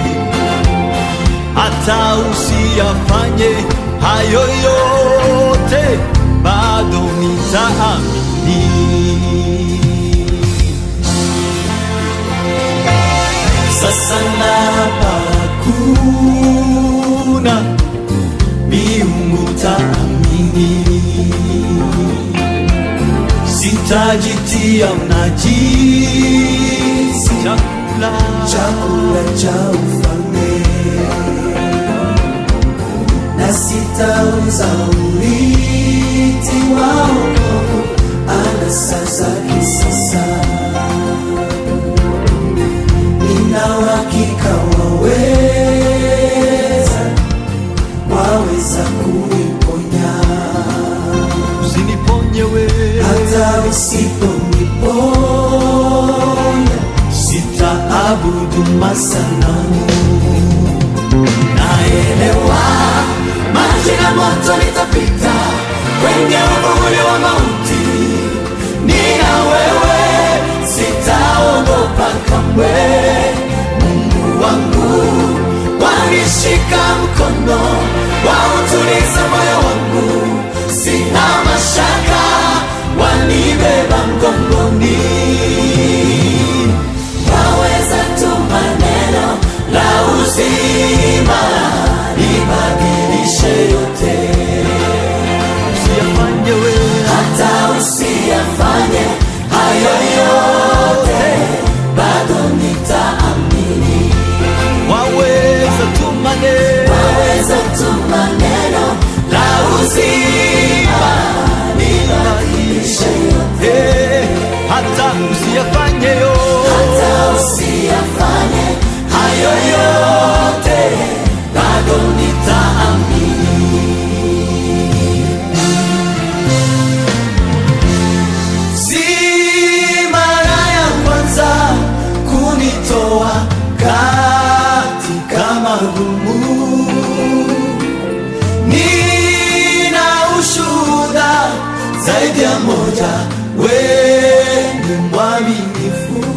hata usiyafanye hayo yote, yote bado nitaamini. Sasa napa kuna miungu taamini, sitajitia unajisi chakula chakula cha ufalme na sitauza uliti wa wokovu anasa za kisasa nina uhakika waweza waweza kuniponya usiniponye wewe hata usiponiponya sitaabudu masanamu naelewa maji na moto nitapita kwenye uvuli wa mauti nina wewe sitaogopa kamwe mungu wangu wanishika mkono wautuliza moyo wangu sina mashaka wanibeba mgongoni waweza tu maneno la uzima libadilishe yote usiyafanye wewe hata usiyafanye hayo yote bado nitaamini waweza tu maneno waweza tu maneno la uzima libadilishe yote Eh, hata usiyafanye yo hata usiyafanye hayo yote bado nitaamini si mara ya kwanza kunitoa katika magumu nina ushuhuda zaidi ya moja weni mwaminifu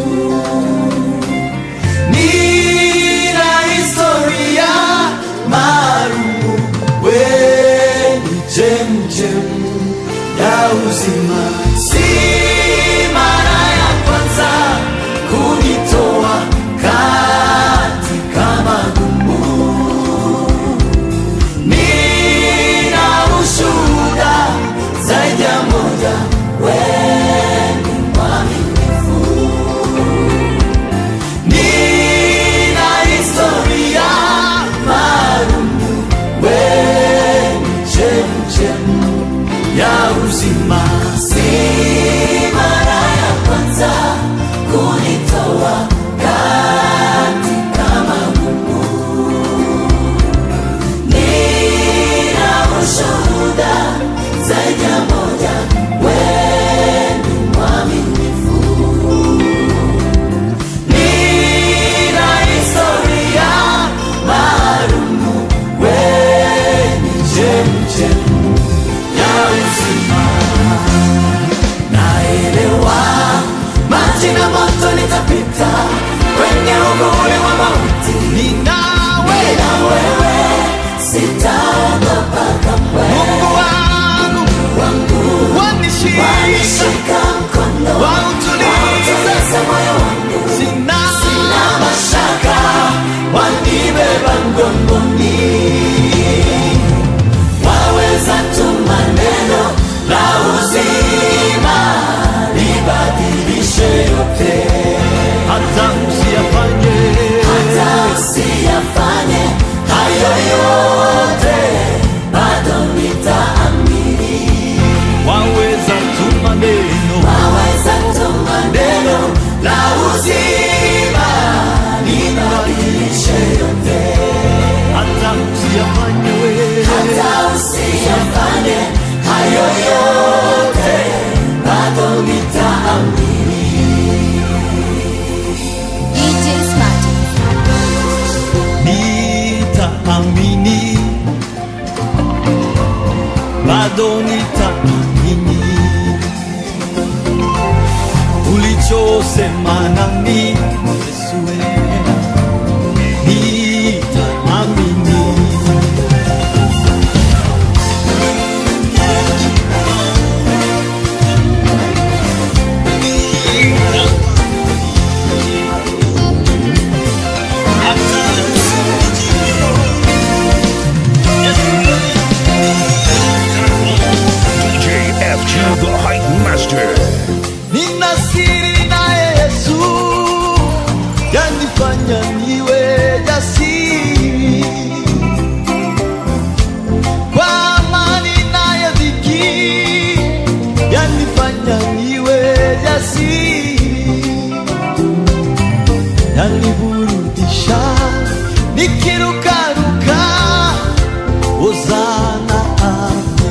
nina historia maalumu weni chemchemu ya uzima si mara ya kwanza kunitoa katika magumu nina ushuhuda zaidi ya moja weni mwaminifu nina historia maalumu weni chemchemu ya uzima si mara ya kwanza kunitoa katika magumu nina ushuhuda zaidi ya moja weni mwaminifu nina historia maalumu weni chemchemu ya uzima naelewa maji na moto nitapita kwenye uvuli wa mauti ninawe na wewe sitaogopa kamwe mungu wangu wangu wanishika mkono wautuliza moyo wangu sina, sina mashaka wanibeba mgongoni waweza tu maneno la uzima libadilishe yote hata usiyafanye hata usiyafanye hayo yote bado nitaamini waweza tu maneno waweza tu maneno la uzima libadilishe yote hata usiyafanye wewe hata usiyafanye hayo yote bado nitaamini DJ Smarty. nitaamini bado nitaamini ulichosema nami Yesu wewe. nitaamini yanifanya niwe jasiri kwa amani nayo dhiki yanifanya niwe jasiri yaniburudisha nikirukaruka ozana ame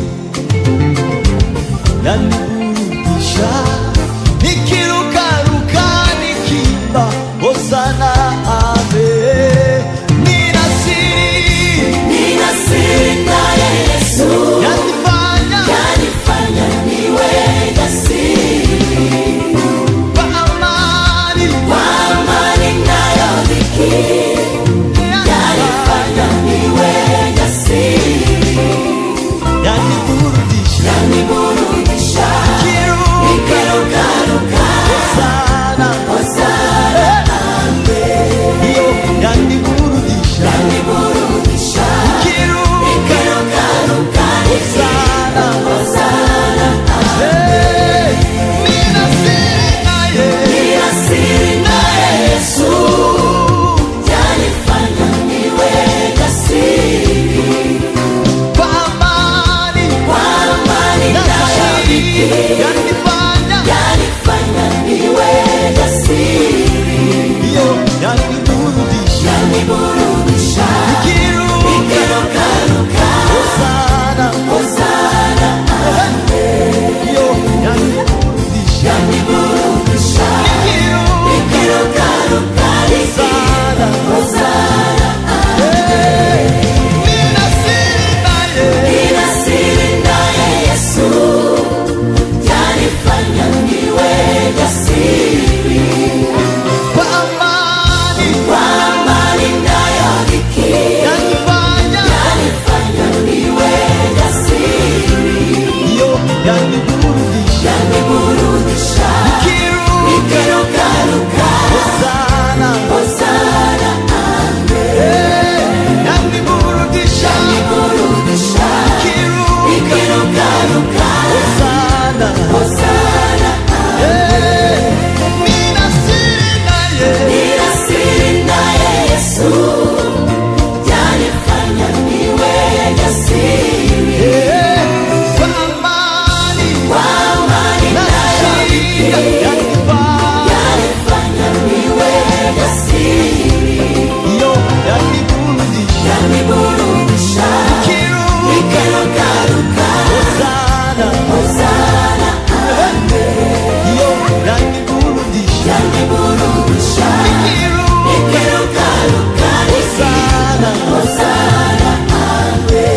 yaniburudisha nikirukaruka nikimba ozana ame nina siri Nina siri naye Yesu. yanifanya Yanifanya niwe jasiri. kwa amani Kwa amani nayo dhiki. Yanifanya niwe jasiri. yaniburudisha Yaniburudisha. Nikirukaruka. sana Hosana ame. hiyo yaniburudisha Yaniburudisha. Nikirukaruka. sana Hosana Hey, nina siri naye Nina siri naye Yesu. Yanifanya niwe jasiri. kwa amani Kwa amani nayo dhiki. yanifanya Yanifanya niwe jasiri. hiyo yaniburudisha Yaniburudisha. Nikirukaruka. sana Hosana ame. hiyo yaniburudisha Yaniburudisha. Nikirukaruka. sana Hosana nina siri naye Nina siri naye Yesu. Yanifanya niwe jasiri. kwa amani Kwa amani nayo dhiki. yanifanya Yanifanya niwe jasiri. hiyo yaniburudisha Yaniburudisha. Nikirukaruka. sana Hosana ame. yaniburudisha Yaniburudisha. Nikirukaruka. sana Hosana ame. nina siri naye Nina siri naye Yesu. Yanifanya niwe jasiri. kwa amani Kwa amani nayo dhiki. Yanifanya niwe jasiri. hiyo yaniburudisha Yaniburudisha. Nikirukaruka. sana Hosana ame. hiyo yaniburudisha Yaniburudisha. Nikirukaruka. sana Hosana ame.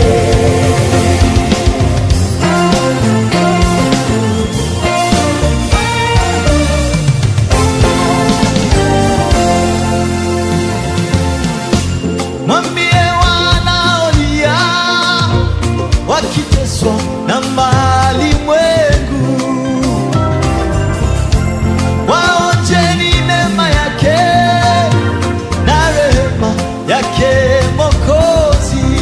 mwambie wanaolia wakiteswa na mali mwengu waonjeni neema yake na rehema yake mokozi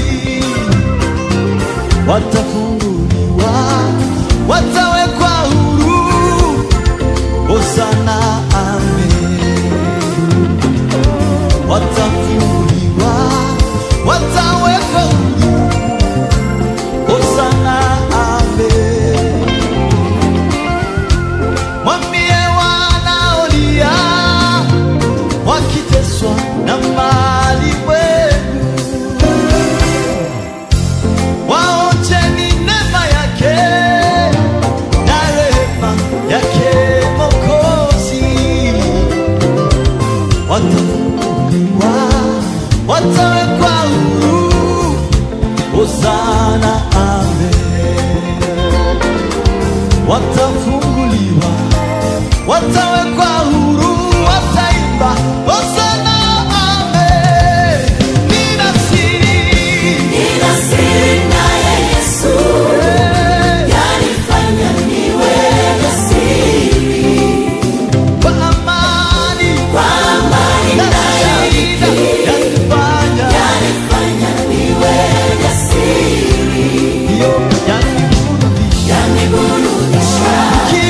watafunguliwa watawekwa huru hosana amen watafunguliwa watawekwa huru hosana amen mwambie wanaolia wakiteswa na mali wenu waonjeni neema yake na rehema yake mokozi watafunguliwa watawekwa huru hosana amen watafunguliwa watawekwa huru wataimba hosana amen nina siri Nina siri naye Yesu. Yanifanya niwe jasiri. kwa amani Kwa amani nayo dhiki. yanifanya Yanifanya niwe jasiri. hiyo yaniburudisha Yaniburudisha.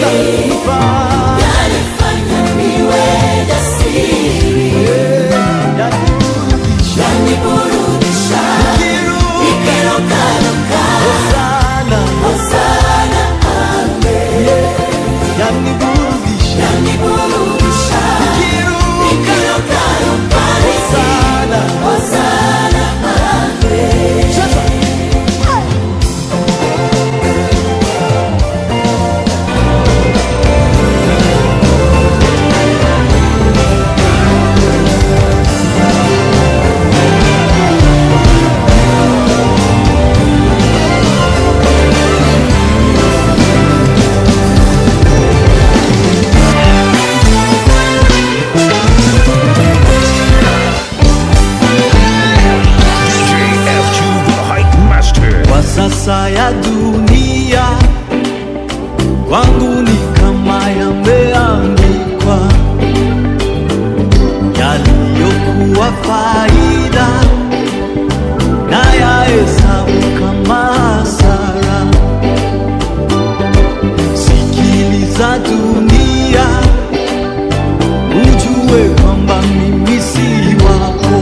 yanifanya niwe jasiri yaniburudisha nikirukaruka hosana amen yaniburudisha yaniburudisha nikirukaruka hosana hosana amen F2 the Hype Master. kwa sasa ya dunia kwangu ni kama yameandikwa yaliyokuwa faida na yahesabu kama hasara sikiliza dunia ujue kwamba mimi si wako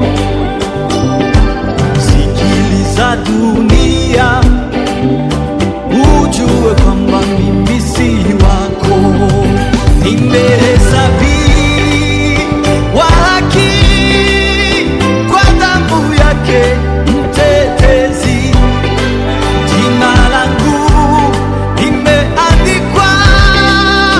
sikiliza dunia ujue kwamba mimi si wako nimehesabiwa haki kwa damu yake mtetezi jina langu limeandikwa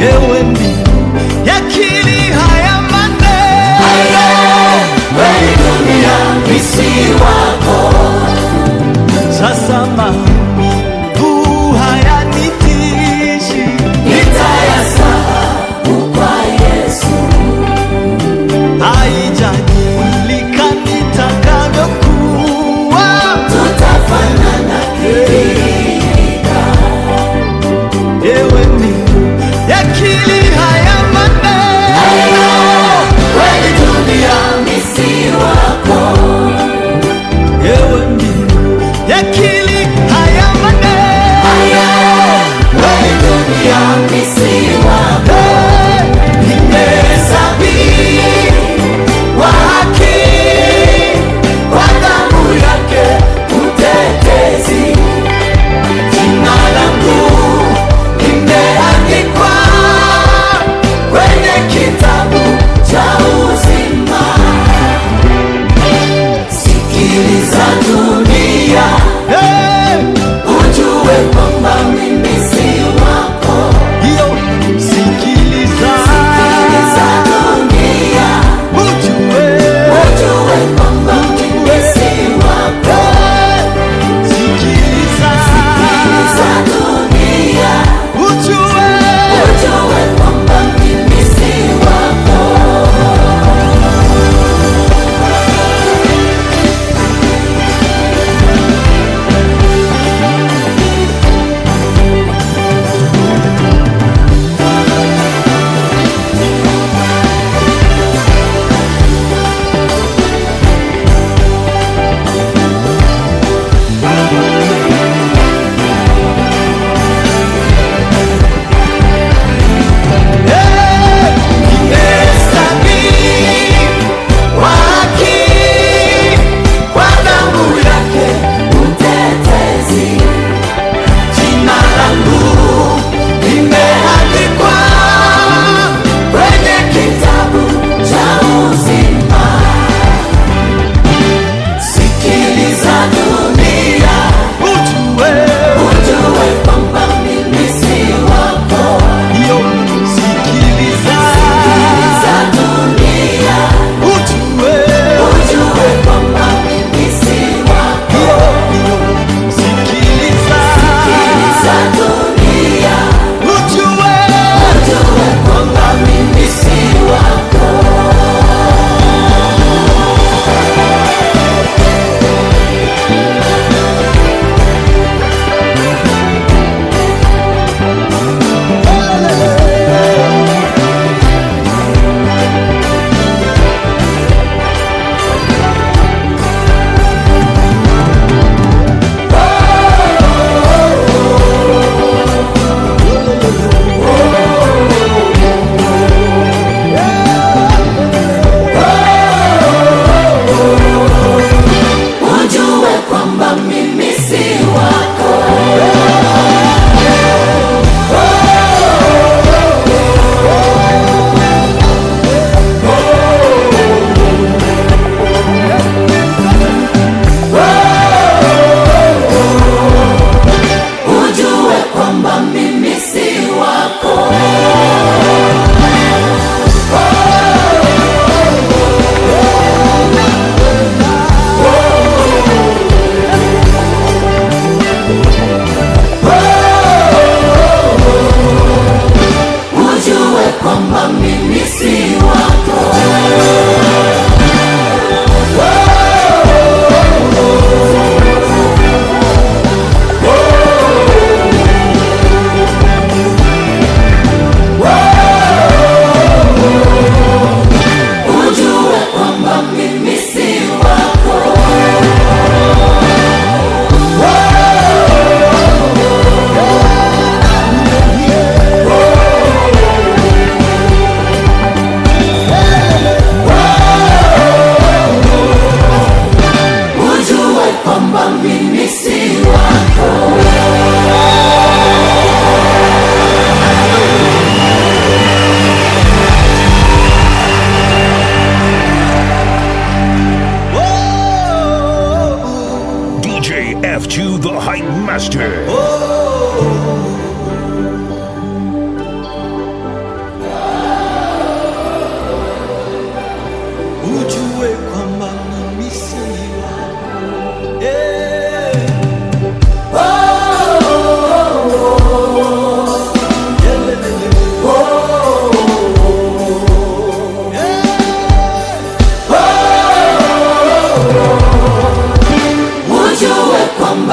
ewe mbingu yakili haya maneno kweli dunia misi wako sasa maumivu hayanitishi nitayasahau kwa Yesu haijadilika nitakavyokuwa tutafanana kidhihirika ewe mbingu yakili haya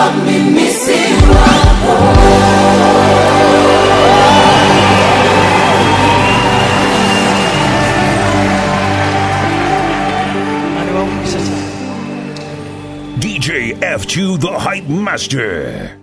mimi si wako DJ F2 the Hype Master.